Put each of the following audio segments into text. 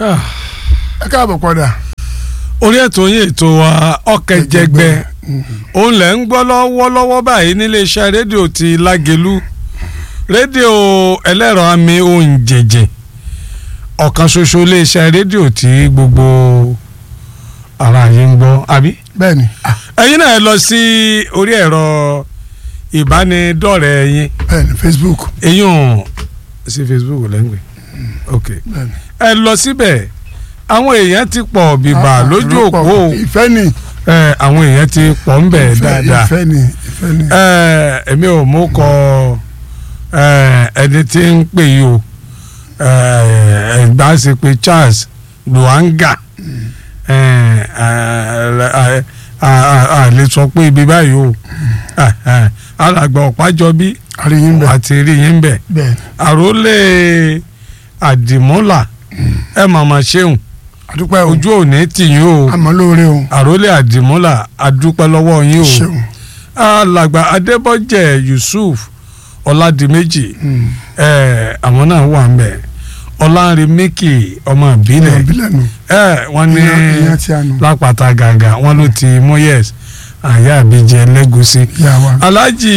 ẹ káàbọ̀ padà. orí ètò yín ètò wa ọ̀kẹ́jẹgbẹ́ òun lẹ̀ ń gbọ́ lọ́wọ́lọ́wọ́ báyìí níléeṣẹ́ rédíò ti lágẹ̀lú rédíò ẹlẹ́rọ àmì ohùn jẹ̀jẹ̀ ọ̀kan ṣoṣo iléeṣẹ́ rédíò tí gbogbo ara yín ń gbọ́ àbí. bẹ́ẹ̀ni ẹ̀yin náà ẹ lọ sí orí ẹ̀rọ ìbánidọ́rẹ̀ẹ́ yín bẹ́ẹ̀ni facebook eyín ò sí facebook lẹ́ngbẹ̀ẹ́ ok bẹ́ẹ̀ni. ẹ lọ síbẹ̀ àwọn èèyàn ti pọ̀ bìbà Ah, lójú ìrọ́pọ̀. òpó ìfẹ́ ni ẹ àwọn èèyàn ti pọ̀ ń bẹ̀ ìfẹ́- dáadáa ìfẹ́ ni ìfẹ́ ni. ẹ èmi ò mú kọ ẹ ẹni tí ń pè yìí o ẹ ẹgbà sí pé Charles Luanga ẹ ẹ a lè sọ pé ibi báyìí o ẹ, ẹ, alàgbà ọ̀pájọbí àríyìn bẹ́ẹ̀ àti rí yín bẹ̀ bẹ́ẹ̀ àròlé àdìmọ́là ẹ màmá ṣeun àdúpẹ́ o ojú òní tì yín o àmọ́ lóore o àròlé àdìmọ́là adúpẹ́ lọ́wọ́ yín o ṣeun alàgbà adébọ́jẹ̀ yusuf ọ̀làdìmẹ́jì Mm. ẹ̀ àwọn náà wà ń bẹ̀ ọ̀làǹrẹ̀mẹ́kì ọmọ ìbílẹ̀ ìbílẹ̀ nù ẹ̀ wọ́n ní ìyẹn ìyẹn tí a nù lápáta gàgà wọ́n ló ti mọ́yẹ́s àyà àbíjẹ lẹ́gùsí ìyá wa alájì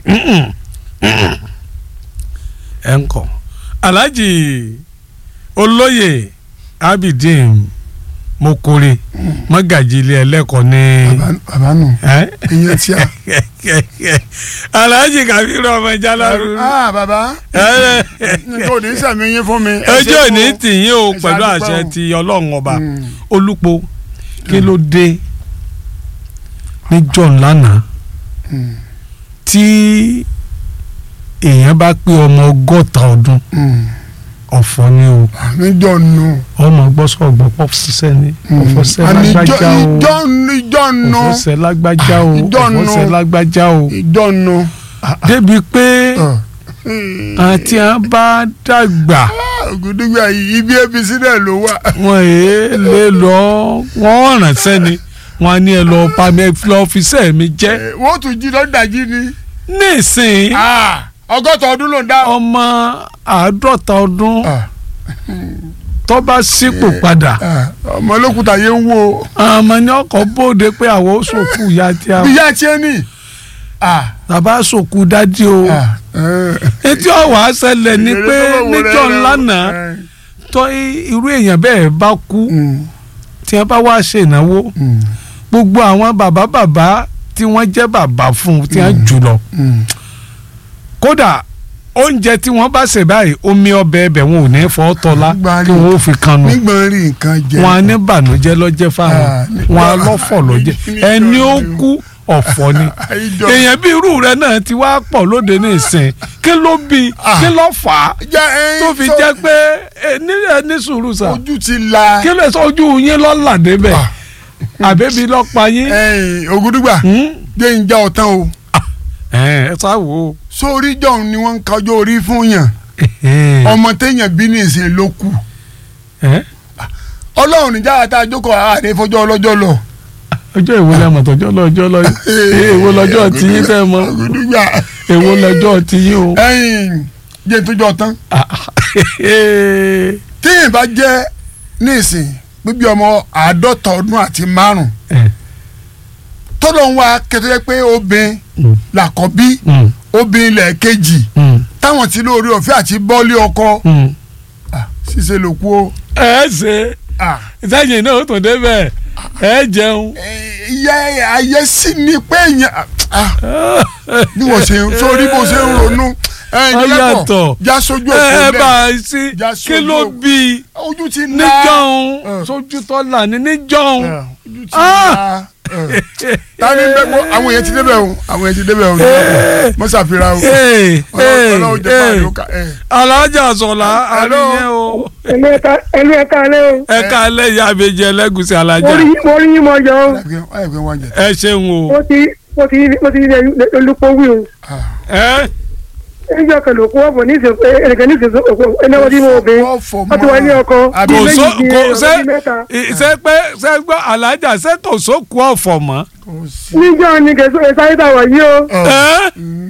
ẹ̀ ń kọ́ alájì olóyè abidin mokore mọ́gàjì ilé ẹlẹ́kọ̀ọ́ ní. Bàbá- bàbá nù ẹ́ ìyẹn tí a. alhaji kabiru ọmọ jalaru ah bàbá nǹkan ò ní sàmì yín fún mi. ẹ ṣé ojú òní fún- tìyín o ẹ pẹ̀lú ṣàdúpẹ́ àṣẹ o. ti ọlọ́run ọba Mm. olúpo kí ló dé ní john lánàá Mm. tí èèyàn bá pé ọmọ ọgọ́ta ọdún Mm. ọ̀fọ̀ ni o níjọ́ nù. ọmọ gbọ́sọ̀ gbọ́ pọ̀ ṣiṣẹ́ ni ọ̀fọ̀ṣẹ́ lágbájá o ìjọ́ ìjọ́ nù ọ̀fọ̀ṣẹ́ lágbájá o Ìjọ́ nù. ọ̀fọ̀ṣẹ́ lágbájá o ìjọ́ nù. débi pé àti à bá dàgbà ògùdùgbà yìí ibi apc náà ló wà. wọn èé lè lọ wọn ránṣẹ́ ni wọn á ní ẹ lọ pa mi lọ fiṣẹ́ mi jẹ́ Eh, wọ́n tún jí lọ́dàjí ni. nísìnyí Ah, ọgọ́ta ọdún ló ń dá. ọmọ àádọ́ta ọdún Ah, tó bá sípò padà ah, ọmọ olókùúta yẹn ń wo. àmọ́ ní ọkọ̀ bóde pé àwọn ó sòkú ìyá tí a ìyá tiẹ̀ ni. Ah, bàbá sòkú dádì o ah, eh. etí ọ̀wà ṣẹlẹ̀ ni pé Èrè tó bá wò rẹ̀ níjọ́ rẹ̀ o. ńlá náà Eh, tó irú èèyàn bẹ́ẹ̀ bá kú mm, tí wọ́n bá wá ṣe ìnáwó mm, gbogbo àwọn bàbá bàbá tí wọ́n jẹ́ bàbá fún un tí wọ́n jù lọ mm. kódà oúnjẹ tí wọ́n bá ṣe báyìí omi ọbẹ̀ ẹbẹ̀ wọn ò ní fọ́ tọ́lá Gbárí. kí wọ́n ó fi kanu nígbà rí nǹkan jẹ. wọn á ní bànújẹ́ lọ́jẹ́ fáwọn Ah, ní- wọn á lọ́fọ̀ lọ́jẹ́ ní- ẹni ó ní- kú ọ̀fọ̀ ni Ìjọ- èèyàn bí irú rẹ náà ti wá pọ̀ lóde ní ìsìn kí ló bí Ah. kí ló fà á jẹ́ ẹyin tó fi tó- jẹ́ pé ẹ ní ẹ ní sùúrù sà ojú ti la. kí lè sọ ojú yín lọ́la débẹ̀ Ah. àbẹ́bí lọ́pa yín ẹyin ògùdùgbà Hmm? jẹ́ ń já ọ̀tán o. ẹ ẹ sá wò ó. sórí jọ̀hún ni wọ́n ń kájọ́ orí fún yàn ọmọ téèyàn bí ní ìsìn ló kù Ẹ? ọlọ́run níjà àti àjókòó àárẹ̀ fọjọ́ ọlọ́jọ́ lọ. ọjọ́ ìwo lẹ́mọ̀ tọ́jọ́ lọ́jọ́ lọ èwo lọ́jọ́ tiyín tẹ́ mọ́ ògùdùgbà èwo lọ́jọ́ tiyín o. ẹyin jẹ́ tó jọ tán Ah, téèyàn bá jẹ́ ní ìsìn bíbí ọmọ àádọ́ta ọdún àti márùn ẹ, tọ́lọ́ ń wá kẹtọ́ pé obìnrin mm, làkọ́bí mm, obìnrin lẹ́ẹ̀kejì mm, táwọn ti lóore ọ̀fẹ́ àti bọ́ọ̀lì ọkọ mm. Ah, ṣíṣe ló kú o. ẹ ṣe Ah, ìtẹ́yìn náà ó tún débẹ̀ ẹ jẹun. eh, ìyá ayé sì ni pé èèyàn ah, bí wọ́n ṣe sórí bó ṣe ń ronú ẹ̀yin Ó lẹ́kọ̀ọ́ yàtọ̀. já sójú ẹ òkú ẹ lẹ̀ bá a sí Já kí sójú ló òkú. bí ojú ti ná níjọ́hún Eh. sójú tọ́lá ní níjọ́hún. Eh, ojú ti Ah. ná Eh. tani bẹ kó àwọn èèyàn ti débẹ̀ o àwọn èèyàn ti débẹ̀ o mọ ṣàfihàn o Ee, ee, ọlọ́run jẹ́ ee. fàánù ká ẹ̀ alájà sọ̀lá Hello. àríyé o ẹlú ẹka ẹlú ẹka alẹ o ẹ ká lẹ́yìn àbẹ̀jẹ̀ ẹlẹ́gùsì alájà mo rí mo rí yín mọ jọ o ẹ̀ fi wọ́n jẹ. ẹ ṣeun o mo ti mo ti mo ti rí olùpọ̀ wí o ẹ ẹnjọ kan ló kó ọ̀pọ̀ ní ìsìn ẹnìkan ní ìsìn òkú ẹnáwó tí mo bẹ Wọ́n fọ̀ wọ́n ti wá ní ọkọ Àbí kò bíi só méjì kò bíi ṣe ọdún mẹ́ta ṣe pé ṣe gbọ́ alájà ṣe kò sókù ọ̀fọ̀ mọ́ kò sí. níjọ́ ni kẹsàn án sáré tà wá yìí o ẹ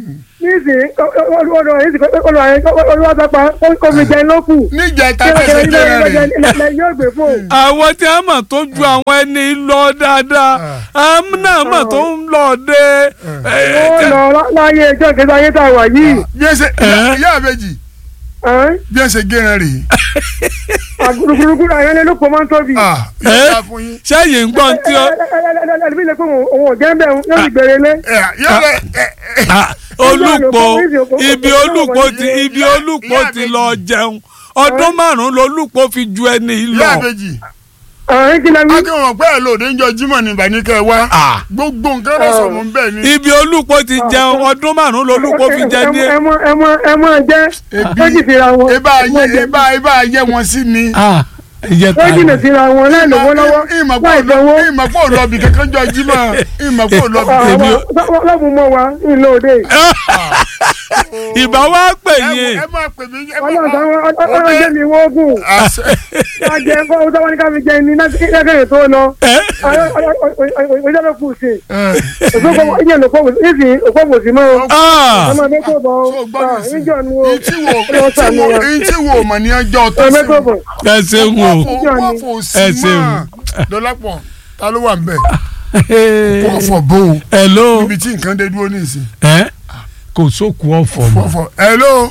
nísìnyí ọ̀dọ̀ yìí olùwà sápá kó fi jẹ lókù níjẹta kí tẹsẹ ilé jẹrẹ rẹ ilé yóò gbé fóun. àwọn tí a mọ̀ tó ju àwọn ẹni lọ dáadáa àwọn náà mọ̀ tó ń lọ dé. ó lọ láyé ẹjọ́ kẹta ayé tá a wà yìí. bí ẹ ṣe Ẹ́? ìyá àbẹjì bí ẹ ṣe gẹrẹ rèé àgùrùgùrùgùrù àyẹ̀lẹ̀ ló pọ̀ máa ń tóbi. ah yóò fún yín sẹ́yìn ń gbọ́n tí ó ẹlẹ́bí lè fún òun ò jẹ́ ń bẹ̀ yóò sì gbèrè lé. ẹ yóò rẹ ẹ ẹ Ah, olùpọ̀ ibi olùpọ̀ ti ibi olùpọ̀ ti lọ jẹun ọdún márùn-ún lolùpọ̀ fi ju ẹni ìyá lọ. àbẹjì àárín kí lẹ́mí. akẹ́wọ̀n pẹ́ ẹ̀ lòdì ń jọ jímọ̀ ní ìbànúkẹ́ wa Ah. gbogbo nǹkan rẹ̀ sọ̀rọ̀ ń bẹ̀ ni ibi olùpọ̀ ti jẹun ọdún márùn-ún lolùpọ̀ fi jẹ ní. ẹ mọ ẹ mọ ẹ mọ jẹ ó jì síra wọn. ibà ẹ mọ ayé jẹ. ibà ibà ayé wọn sí ni. Ah, ẹyẹ ó ta jìnà ni. síra wọn láì lówó lọ́wọ́ ìmọ̀pọ̀ láì sanwó. ìmọ̀pọ̀ lọ́bì kankan jọ jímọ̀ ìmọ̀pọ̀ lọ́bì. lọ́bù mọ́ wa ìlú òde. ìbá wa pè ẹ yín ẹ máa pè mí ẹ ọlọ́run máa. táwọn ọlọ́run jẹ́ mi wọ́ọ̀gùn. àṣẹ ká jẹ nǹkan ó sáwọn ní ká fi jẹ ní lẹ́kẹ̀rẹ̀ tó lọ. ẹ ọjọ́ bẹ kù sí. ẹ òṣùpọ̀ ìyẹn ló pọ̀ ìsì òpó sí mọ́. Ah, ọmọ ẹgbẹ́ tó bọ̀ tó gbọ́ mi sí níjọ́ nu o. ìtí wo ọlọ́run ìtí sànù wo wa. ìtí wo mọ̀ ní ọjọ́ tó ọmọ sí ẹgbẹ́ bọ̀. ẹ ṣeun o. wọ́n fò sí Ẹ ṣeun. mọ́ lọ́lápọ̀ ta ló wà ń bẹ̀ wọ́n fọ̀ bó o hello níbi tí nǹkan dé dúró nísìn ẹ kò sókun ọ̀fọ̀ mọ́. wọ́n fọ̀ hello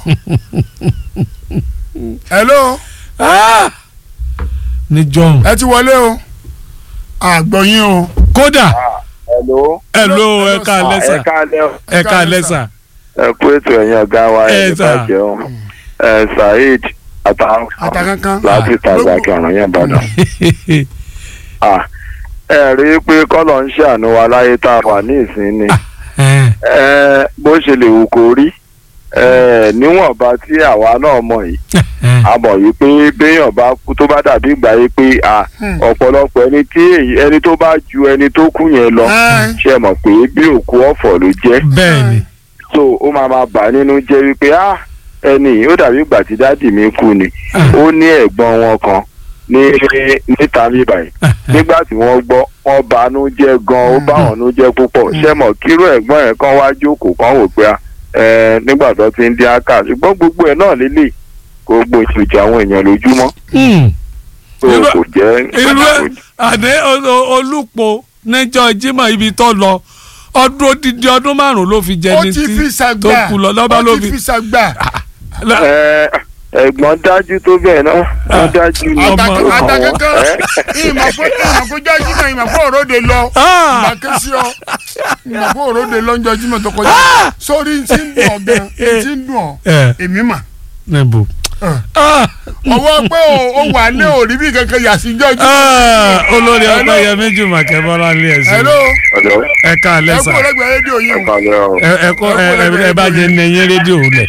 hello Ah, ní john ẹ ti wọlé o àgbọ̀yìn o kódà Hello. hello ẹ ká ẹ lẹ́sà káalẹ́ o. ẹ ká lẹ́sà. ẹ kú ètò ẹ̀yin ọ̀gá wa Ẹ ẹ̀ sà. bá jẹun ẹ Saheed àtàwọn àtàkankan láti tàgbà kẹrùn yẹn Ìbàdàn. Ah, ẹ rí i pé kọ́lọ̀ ń ṣàánú wa láyé tá a wà ní ìsinmi ẹ bó ṣe lè wù kó rí ẹ níwọ̀nba tí àwa náà mọ̀ yìí a mọ̀ yìí pé béèyàn bá kú tó bá dàbí ìgbà yìí pé à Hmm. ọ̀pọ̀lọpọ̀ ẹni tí èyí ẹni tó bá ju ẹni tó kú yẹn lọ Ẹ. ṣe mọ̀ pé bí òkú ọ̀fọ̀ ló jẹ́ bẹ́ẹ̀ ni so ó máa ma bà nínú jẹ́ wípé ah ẹni yìí ó dàbí ìgbà tí dáàdì mi kú ni Ah. ó ní ẹ̀gbọ́n wọn kan ní níta mi báyìí nígbà tí wọ́n gbọ́ wọ́n banú jẹ́ gan ó bá wọn nú jẹ́ púpọ̀ ṣé mọ̀ kíró ẹ̀gbọ́n yẹn kan wá jókòó kan wò pé ẹ nígbà tó ti ń dín áká ṣùgbọ́n gbogbo ẹ̀ náà lélẹ̀ gbogbo ìṣòjì àwọn èèyàn lójúmọ́ Hmm. tó Irú- kò jẹ́ irú ẹ àdé olùpọ̀ níjọ́ Jímọ̀ ibi tó lọ ọdún odidi ọdún márùn ló fi jẹ ó ní ti fi tí tó ṣàgbà kú lọ lọ́ba ó ló ti fi. fi ṣàgbà ẹ ẹ̀gbọ́n dájú tó bẹ́ẹ̀ náà wọ́n dájú ní Ọmọ- ọkàn wọn. àtàkankan Ẹ? ìmọ̀ pé ìmọ̀ pé jọ́ jímọ̀ ìmọ̀ pé òróde lọ Ah! ìmọ̀ ké sí ọ ìmọ̀ pé òróde lọ ń jọ jímọ̀ tó kọjá sórí ń ti ń dùn ọ gan ń ti ń dùn ọ ẹ èmi mà níbo. Ah. Ah, ọwọ́ pé o- o wà ní òrí bí kankan yà sí jọ́ jímọ̀ ah, olórí Hello. ọgbà yẹn méjì màkẹ́ bọ́lá ní ẹ̀sìn hello Ọ̀dọ́ ẹ ká ẹ kú lẹ́sà ọlọ́gbẹ̀ẹ́ rédíò yìí o ẹ̀kọ́lẹ́ ọ̀. ẹ ẹ kọ́ ẹ ẹ- ẹ bá jẹ ní ẹyẹ rédíò lẹ̀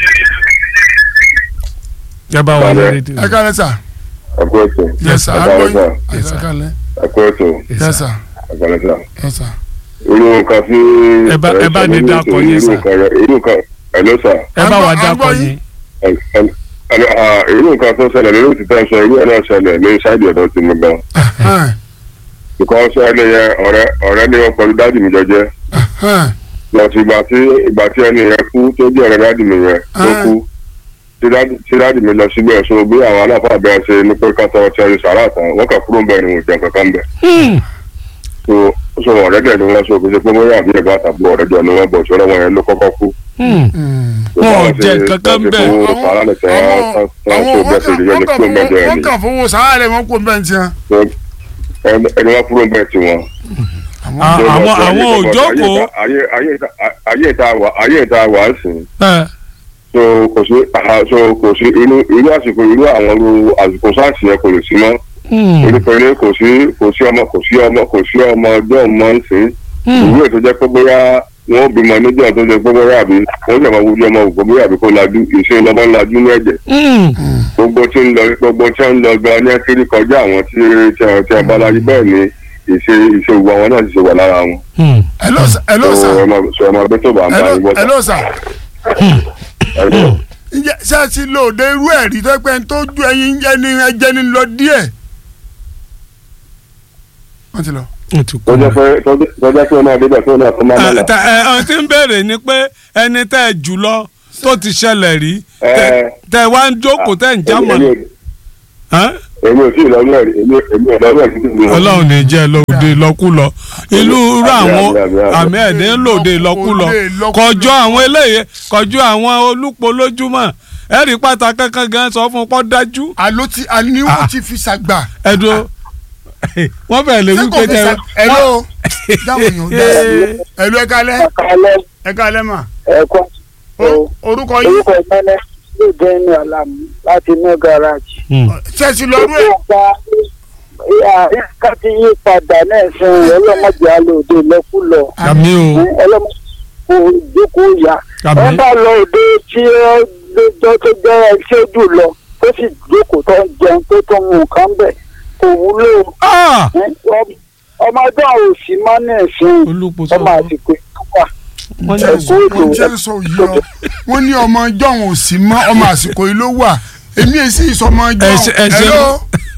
ẹ bá wà ní Balẹ̀. rédíò. ẹ ká lẹ́sà ẹ̀kú ètò. yes sir ẹ̀kọ́lẹ́ agbóyin sà. yes sir kálẹ̀ ẹ̀kú ètò. yes sir ẹ̀kọ́lẹ́ sà. yes sir. irú nǹkan tí. Ẹ bá- ẹ bá ní ẹ̀ṣẹ̀ dákọ̀ nínú yín, irú sà. nǹkan rẹ̀- irú nǹkan ẹ̀lọ́ sà. ẹ bá wà À ń gbọ́- à ń dákọ̀ gbọ́ yín. yín. Ẹ- ẹ- ẹ- ah, irú nǹkan tó ṣẹlẹ̀ lórí òtítọ́ sọ irú ẹ̀ náà ṣẹlẹ̀ ní ṣáìdì ọ̀dọ́ ti mi gan. Hàn, nǹkan ṣẹlẹ̀ yẹn ọ̀rẹ́ ọ̀rẹ́ ni wọ́n pẹ̀lú dáàdì mi jọjẹ́. hàn, lọ́sí ìgbà tí ìgbà tí ẹni yẹn kú tó jẹ́ ọ̀rẹ́ dáàdì mi yẹn tó Ah. kú tí dáàdì- tí dáàdì mi lọ síbẹ̀ so bí àwọn aláfáà bẹ́ẹ̀ ṣe ní pé ká tọrọ tí ẹni sàrà tán wọ́n kà kúrò ń bẹ̀ ni mo jẹun kankan bẹ̀. Hmm. so so ọ̀rẹ́ dẹ̀ ni wọ́n so kò ṣe pé bóyá àbí ẹ̀gbọ́n àtàbí ọ̀rẹ́ jọ ni wọ́n bọ̀ ṣọ́rọ́ wọn yẹn ló kọ́kọ́ kú. Hmm. hmm. So Wọn ò báwọn jẹ ṣe- kankan báwọn ṣe bẹ́ẹ̀. fowó sàrà lẹ̀ tẹ́ àwọn wọ́n so àwọn bẹ́ẹ̀ ṣe rí yẹn ní kúrò ń bẹ̀ jẹ́ wọ́n ẹni. kàn fowó sàárẹ̀ wọn kò bẹ́ẹ̀ tiẹ̀. So, ẹni ẹni wọ́n kúrò ń bẹ̀ tiwọn. Ah, So, àwọn ayé- àwọn ayé- òjókòó ayé- ayé- ayé- ayé ìta wà ayé ìta wà á sìn. ẹ so kò sí ah, so kò sí irú irú àsìkò irú àwọn irú àsìkò sáàsì yẹn kò lè sí mọ́ Hmm. onípẹ̀lẹ́ kò sí kò sí ọmọ kò sí ọmọ kò sí ọmọ ọjọ́ ọmọ ń sìn Hmm. ìwé ètò jẹ́ pé bóyá wọ́n bímọ níjọ́ tó jẹ́ pé bóyá àbí wọ́n jẹ́ máa wúlò ọmọ ògbó bóyá àbí kò lajú ìṣe lọ́mọ ńlájú ní ẹ̀jẹ̀ Hmm. gbogbo tí ń lọ gbogbo tí ń lọ gan ní akéré kọjá àwọn tí tí a- tí a bá láyé bẹ́ẹ̀ ni ìṣe ìṣe òwò àwọn náà ti ṣe wà lára wọn. Hmm. hello sir hello so sir ẹ máa sọ ẹ máa bẹ́ tó bá ń bá yín hello bọ́ hello sir. sá. ǹjẹ́ ṣé ẹ ti lo òde irú ẹ̀ rí tó pé tó ju ẹyin ẹni ẹjẹ́ ni lọ díẹ̀. wọ́n ti lọ. ó ti kú tó jẹ́ pé tó jẹ́- tó jẹ́ pé ọmọ ẹ̀dẹ́gbẹ̀ tó náà tó máa ẹ mọ̀nà. ta- ẹ ọ ti ń béèrè ni pé ẹni tẹ́ ẹ jù lọ tó ti ṣẹlẹ̀ rí tẹ- Ẹ. tẹ wá ń jókòó tẹ́ ń jámọ̀ Èmi- èmi- Hàn? èmi ò tí ì lọ́wọ́ ẹ̀rí èmi èmi ò lọ́wọ́ ẹ̀rí títí mi. ọlọ́run ní jẹ́ lóde lọ́kúlọ ìlú irú Àmì, àwọn àmì, àmì, àmì. àmì ẹ̀dín lòde lọ́kúlọ Lòde lọ́kúlọ. kọjọ àwọn eléyè kọjọ àwọn olúpo lójúmọ́ ẹ̀rí pàtàkì kankan gan sọ fún pọ́ dájú àló ti àníwò ti fi ṣàgbà. ẹ̀dùn wọ́n fẹ́ lè ṣé wí kò pé fi tẹ ṣàgbà. ẹ̀ló dáhùn yóò dá ẹ̀ló ẹ̀ka alẹ́ Kálẹ̀ ẹ̀ka alẹ́ mà. ẹ̀kọ́ O- orúkọ yín orúkọ ìmọ̀lẹ́ ló jẹ́ ní ọ̀làmú láti inú gáràjì. ṣẹ́ẹ̀sì lọ́dún ẹ̀. Ìgbà ìka ti yí padà náà fún ọlọ́mọdé alóòde lọ́kùlọ̀. àmì o ọlọ́mọdé ìjókòó yá. Àmín. wọ́n bá lọ òde tí ó lójọ́ tó jẹ́ ẹṣẹ́ jù lọ tó sì jókòó tó ń jẹun tó tó mú nǹkan bẹ̀ kò wúlò. Ah! ọmọdé àwọn òsì máa ń ẹ̀sìn olúpo sọ ọmọ àsìkò ìtúwà. wọ́n ní ẹ̀kọ́ wọ́n òjò jẹ́ sọ yìí ọ wọ́n ní ọmọ jọ̀hún ò sí mọ́ ọmọ àsìkò yìí ló wà èmi èsì ìsọmọ Ẹ ṣe- ẹ jọ̀hún ṣe- ẹ̀ló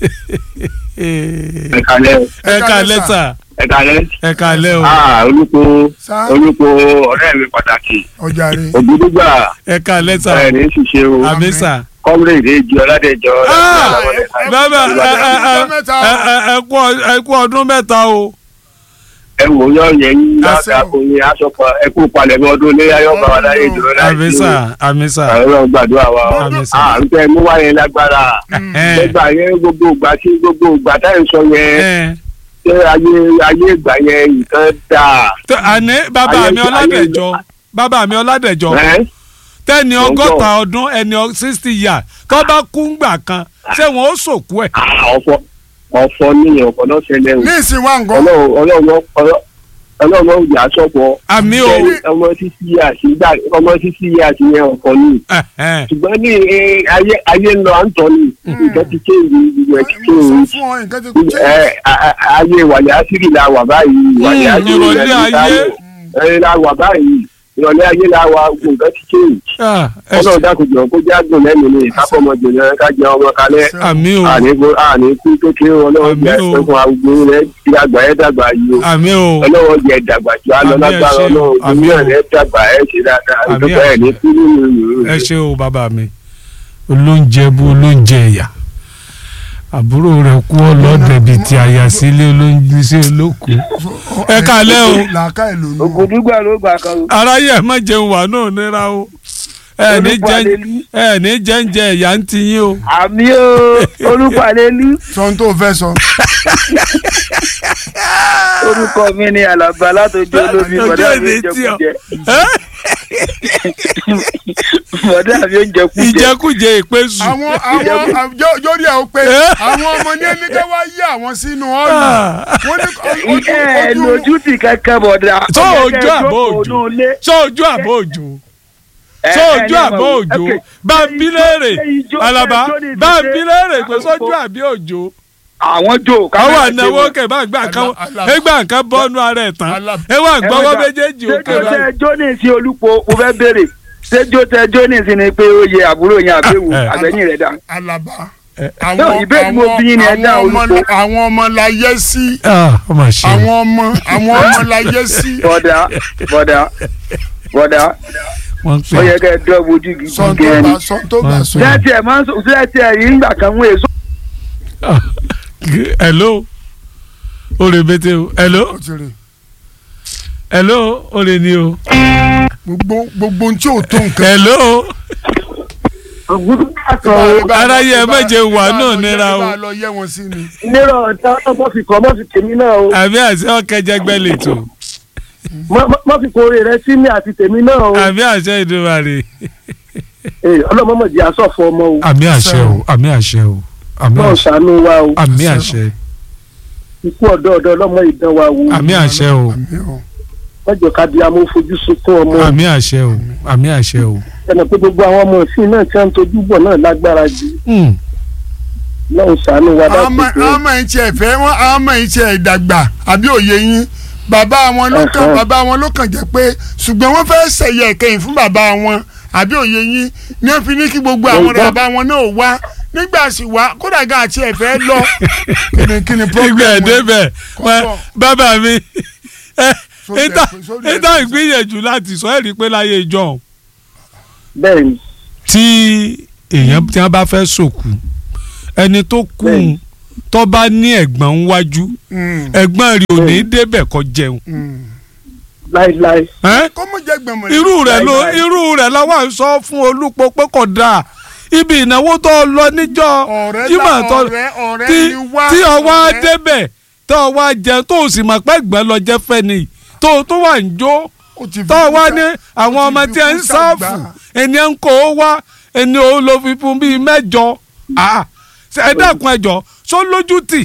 ẹ ẹ̀kalẹ̀ kalẹ́ sà ẹ̀kalẹ̀ ẹ kalẹ́ o ah olùkọ́ sá olùkọ́ ọ̀rẹ́ mi pàtàkì ọjà rẹ ògùdùgbà ẹ kalẹ́ sà ẹ̀ ní ṣiṣẹ́ o àmì sà. kọ́mírèdè èjì ọ̀làdẹ̀jọ Ah! ẹ- bàbá ẹ ẹ ẹ ọjọ́ mẹ́ta o. ẹ ẹ ẹ kú ọ- ẹ kú ọdún mẹ́ta o. ẹ wò yọ yẹn yín Àṣẹ o. lákàkọ yín aṣọpọ ẹ kú palẹ̀mọ́ ọdún ilé ayọ̀ bàbá láyé ìdúró láyé àmì sà àmì sà. Ọlọ́run gbàdúrà wa o Àmín sà. à ń tẹ mú wáyé lágbára ẹ nígbà yẹn gbogbo ìgbà tí gbogbo ìgbà táyà ń sọ yẹn ẹ ṣé ayé ayé ìgbà yẹn nǹkan dáa tó àní bàbá Ayé- mi ọládẹjọ bàbá mi ọládẹjọ ẹ tẹni Mo ń gbọ́. ọgọ́ta ọdún ẹni sixty years tó bá kú ngbà kan ṣé wọn ó sòkú ẹ. Ah, ọ̀fọ̀ ọ̀fọ̀ ní ọ̀fọ̀ náà ṣẹlẹ̀ o ní ìsìn wa nǹkan Ọlọ́run Ọlọ́run Ọlọ́run Ọlọ́run ó yà sọ̀pọ̀ àmì o ọmọ sísí àti ìgbà ọmọ sísí àti yẹn ọ̀fọ̀ ní ẹ ẹ ṣùgbọ́n ní eh, ayé ayé ń lọ à ń tọ́ ní nǹkan ti kéwì ìwẹ̀ ti mo sọ kéwì fún ọ nǹkan ti kú ẹ a- a- ayé wàlẹ̀ àṣírí la wà báyìí wàlẹ̀ Mm, àṣírí ìrọ̀lẹ́ la ní ayé. táyọ̀ ẹ la wà báyìí ìrọ̀lẹ́ ayé la wà nǹkan ti kéwì Ah, ẹ ọlọ́run ṣe- dákòjọ kó jágùn lẹ́nu ní ìkápọ̀mọdé náà ká jẹ ọmọ kalẹ̀ àmì o àníkú àníkú kékeré ọlọ́run jẹ Àmín o. ẹ̀fọn àgbo rẹ̀ ti àgbà ẹ̀ dàgbà yìí o àmì o ọlọ́run jẹ dàgbà jù á lọ Àmín, ẹ lágbára ṣé o. ọlọ́run Àmín ìmúlẹ̀ o. rẹ̀ dàgbà ẹ̀ ṣe dáadáa Àmín, ìjọba ẹ̀ ní àṣẹ. kú nínú ẹ ṣe o bàbá mi olóúnjẹ bú olóúnjẹ ẹ̀yà àbúrò rẹ̀ kú ọlọ́dẹ bíi ti àyà sílé olóúnjẹ sí olóku ẹ kalẹ́ o. làákà ẹ̀ ló nù. ògùdùgbà ló gbà kan o. aráyé ẹ má jẹun wà náà nira o ẹ ní jẹ Olúpalẹ́lú. ẹ ní jẹ́ǹjẹ ẹ̀yà ń ti yín o. àmì o olùpàlẹ́lú sọ ohun tó fẹ́ sọ. orúkọ mi ni alaba látọjú olómi Ọjọ́ bọ̀dá mi ìdí oúnjẹ tí ọ. kújẹ Ẹ́, bọ̀dá mi oúnjẹ kújẹ ìjẹkújẹ ìpésù. àwọn àwọn jórí ẹ̀ ó pé àwọn ọmọ ní ẹni ká wá yí àwọn sínú ọ̀nà wọ́n ní ojú ẹ ojú lójú ti kankan bọ̀dá. Tó Ó yẹ ojú kẹ́ ẹ àbọ̀ jókòó òjò? nú ilé. ṣé ojú àbọ̀ òjò Ẹ, ṣé ẹ, ojú ní àbọ̀ ọmọ- òjò ok. bá ń bí léèrè Ṣé ijó- alaba ṣé ijó ní bá ń ìdíje? bí léèrè pé Àwọn sójú kó- àbí òjò. àwọn jò àwọn káwọn ànáwó kẹ bá gbà kan Ala- Alaba. ẹ gbà kan bọ́ọ̀nù ara ẹ̀ tán Alaba. ẹ wà gbọ́wọ́ méjèèjì ṣé òkè jó tẹ báyìí. jóní sí olúpo mo fẹ́ béèrè ṣé jó tẹ jóní sí ni pé ó yẹ àbúrò yẹn àbẹ̀wò Ah, eh. àbẹ̀yìn rẹ̀ dà. alaba. No, ìbéèrè mo bí yín ni ẹ dá àwọn ọmọ olùkọ́. àwọn ọmọ la yẹ sí ọmọ ṣe àwọn ọmọ àwọn ọmọ la yẹ sí. bọ̀dá bọ̀dá bọ̀dá wọ́n ó yẹ pè kẹ́ ẹ dọ́ ojú gidi sọ tó gẹ́ni. bá sọ tó bá sọ. sẹ́ẹ̀tì ẹ̀ máa ń sọ sẹ́ẹ̀tì ẹ̀ yìí ń gbà kan wọ́n èso. é. hello o lè bete o hello ó ti rè hello o lè ní o gbogbo gbogbo ohun tí ò tó nǹkan. hello Ẹ bá- aráyé ẹ ẹ bá- méje wà ẹ bá náà lọ- nira ẹ o. bá lọ yẹ wọn sí ni. nírọ̀ ọ̀tá mọ́ fi kọ́ mọ́ fi tèmi náà o àbí àṣẹ ọkẹjẹgbẹ lètò mọ́ fi kórè rẹ sí mi àti tèmi náà o àbí àṣẹ ìdúmàrè ọlọ́mọmọdé asọ̀fọ̀ ọmọ o àmì àṣẹ o àmì àṣẹ o àmì náà àṣẹ ṣàánú wa o àmì àṣẹ ikú ọ̀dọ́ ọ̀dọ́ ọlọ́mọ ìdán wa wo àmì àṣẹ o Àmín o. mọ́jọ kábí amó fojú sunkún ọmọ àmì àṣẹ o àmì àṣẹ o. ẹnì pé gbogbo àwọn ọmọ ìsìn náà tí wọ́n ń tojú bọ̀ náà lágbára jù Hmm. náà ṣàánú wa àwọn ọmọ dákòókò àwọn ọmọ yìí tiẹ̀ fẹ́ wọ́n àwọn ọmọ yìí tiẹ̀ dàgbà àbí òye yín bàbá wọn ló kàn Ẹ̀hẹ́. bàbá wọn ló kàn jẹ́ pé ṣùgbọ́n wọ́n fẹ́ ṣẹ̀yẹ ìkẹyìn fún bàbá wọn àbí òye yín ní wọ́n fi ní kí gbogbo àwọn Ẹ̀gbọ́n. bàbá wọn náà wá nígbà sì wá kódà gan àti ẹ̀fẹ́ lọ kíni kíni ìgbà problem wọn? ẹ̀dẹ́bẹ̀ Kọ́kọ́. bàbá mi ẹ Sórí ìta ẹ̀- sórí ẹ̀- ìta ìgbìyànjú láti sọ ẹ̀rí pé láyé ìjọ bẹ́ẹ̀ ni tí èèyàn tí wọ́n bá fẹ́ sòkù ẹni tó kú Bẹ́ẹ̀ni. tó bá ní ẹ̀gbọ́n ń wájú Mm, ẹ̀gbọ́n rí ò ní débẹ̀ kó jẹun mm. láéláé ẹ́? kọ́mọ jẹ́ gbẹ̀mọ̀ irú rẹ̀ ló Láíláí. irú rẹ̀ làwọn ń sọ fún olúpo pé kò dáa ibi ìnáwó tó lọ níjọ́ ọ̀rẹ́ Jímọ̀ la tó ọ̀rẹ́ ọ̀rẹ́ tí ni wá tí ọwọ́ á ọ̀rẹ́. débẹ̀ tó ọwọ́ á jẹun tó o sì mọ̀ pé ẹ̀gbọ́n lọ jẹ́ fẹ́ ni tó o tó wà ń jó Ó ti fi tó o wá kúta- ní àwọn ó ti ọmọ fi tí ẹ ń kúta sáàfù gbà. ẹni ẹ ń kó o wá ẹni o lọ fi fún bíi mẹ́jọ Ah, ṣe ẹ dákun ẹjọ sọ lójú tì.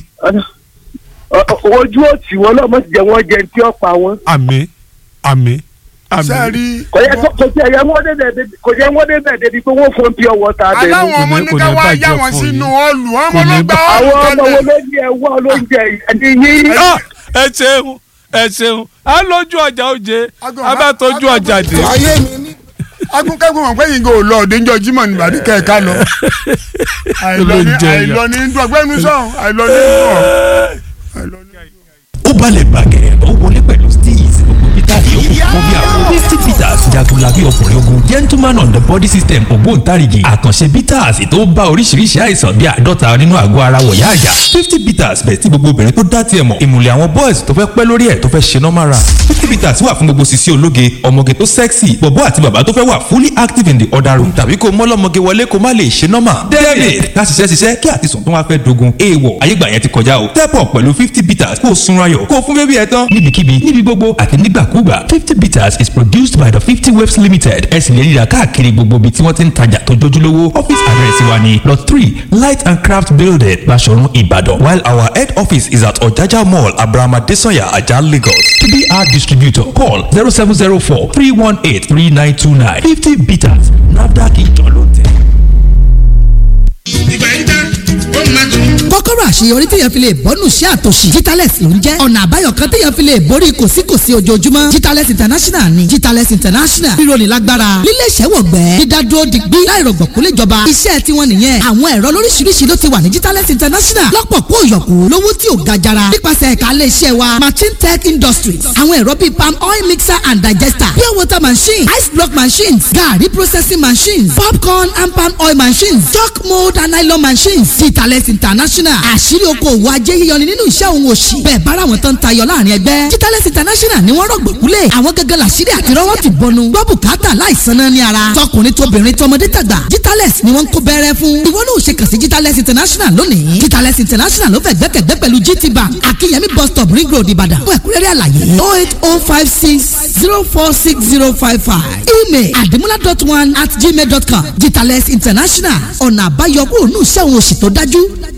Ọ- ọ- ojú òtí wọn náà mọ̀ sí jẹ́ wọ́n jẹ tí ó pa wọn. àmì àmì àmì sẹ́ẹ̀rí kò yẹ kó- kò sí ẹ̀yẹ wọ́n débẹ̀ débi- kò yẹ wọ́n débẹ̀ débi pé wọ́n fún pure water abẹ́nu. aláwọn ọmọ kò ní- ní kò ká ní wá bàjẹ́ yá wọn fún sínú yín. ọlù Kò ọmọ ní ló gba bàjẹ́. ọlù àwọn ọmọ wo tẹ́lẹ̀. ló ní ẹwọ́ olóúnjẹ ẹni yín. Ah, ẹ ṣeun ẹ ṣeun á lójú ọjà oje á bá tójú ọjà dé. ayé mi ní. agunkẹ́gun wọn pé yìí kò lọ òde ńjọ Jímọ̀ ní ìbàdí kẹ̀kẹ́ lọ. àìlọ ní Olóúnjẹ yà. àìlọ ní dùgbẹ́nu sọ̀hún àìlọ ní dùn. àìlọ ní. ó balẹ̀ bàgẹ́ ó wọlé pẹ̀lú steez gbogbo peter yòókù fún bí àwọn fifty peters jagunlabi ọkùnrin ogun gentleman on the body system ògbóǹtarìgì àkànṣe peters tó bá oríṣiríṣi àìsàn bí àádọ́ta nínú àgọ́ ara wọ̀yá àjà fifty peters bẹ̀ tí gbogbo obìnrin tó dá tiẹ̀ mọ̀ ìmùlẹ̀ àwọn boys tó fẹ́ pẹ́ lórí ẹ̀ tó fẹ́ ṣe normal run fifty peters wà fún gbogbo sisi ológe ọmọge tó sexy bọ̀bọ́ àti bàbá tó fẹ́ wà fully active in the other room tàbí kó mọ́lọ́mọge wọlé kó má lè ṣe normal david ká ṣiṣẹ́ ṣiṣẹ́ kí àtisùn tó wá fẹ́ dogun èèwọ̀ ayégbà yẹn ti kọjá o step up pẹ̀lú fifty peters kó o sunra yọ̀ kó o fún bébí ẹ tán níbikíbi níbi gbogbo àti nígbàkúgbà fifty peters is produced by the fifty waves limited ẹ sì lè rí i rà káàkiri gbogbo ibi tí wọ́n ti ń tajà tó jójúlówó office address wa ni lot three light and craft building Baṣọ̀run Ìbàdàn while our head office is at Ọ̀jájá mall abrahama desanya ajah Lagos to be our distributor call zero seven zero four three one eight three nine two nine fifty peters nafdac ìjọ ló tẹ̀. ìgbà yín tán ó máa tún. kọ́kọ́rọ́ àṣeyọrí téèyàn fi lè bọ́nù sí àtòṣì Jitales ló ń jẹ́ ọ̀nà àbáyọ kan téèyàn fi lè borí kòsíkòsí ojoojúmọ́ Jitales international ni Jitales international ríro ní lágbára lílé ìṣẹ́wọ̀gbẹ́ dídádúró digbí láìrọ̀gbọ̀kú léjọba iṣẹ́ tiwọn nìyẹn àwọn ẹ̀rọ lóríṣiríṣi ló ti wà ní Jitales international lọ́pọ̀ kó yọ̀kú lówó tí ò ga jara nípasẹ̀ ẹ̀ka ilé iṣẹ́ wa machine tech industries àwọn ẹ̀rọ bíi palm oil mixer and digester pure water machine ice block machines garri processing machines popcorn and palm oil machines chalk mold and nylon machines Jitales international àṣírí okòwò ajé yíyọni nínú iṣẹ́ òun òṣì bẹ́ẹ̀ bára wọn tán tayọ láàrin ẹgbẹ́ Jitales international ni wọ́n rọ̀gbọ̀kúlẹ̀ àwọn gẹ́gẹ́ làṣírí àti rọ́wọ́ ti bọnu gbọ́ bùkátà láìsan náà ní ara tọkùnrin tóbìnrin tọmọdé tàgbà Jitales ni wọ́n ń kó bẹ́rẹ́ fún ìwọ náà ò ṣe kàn sí Jitales international lónìí Jitales international ló fẹ́ gbẹ́kẹ̀gbẹ́ pẹ̀lú GT bank akínyẹmí bus stop ring road ìbàdàn fún ẹ̀kúnrẹ́rẹ́ àlàyé oh eight oh five six zero four six zero five five email adimula dot one at gmail dot com Jitales international ọ̀nà àbáyọ kúrò ní iṣẹ́ òun òṣì tó dájú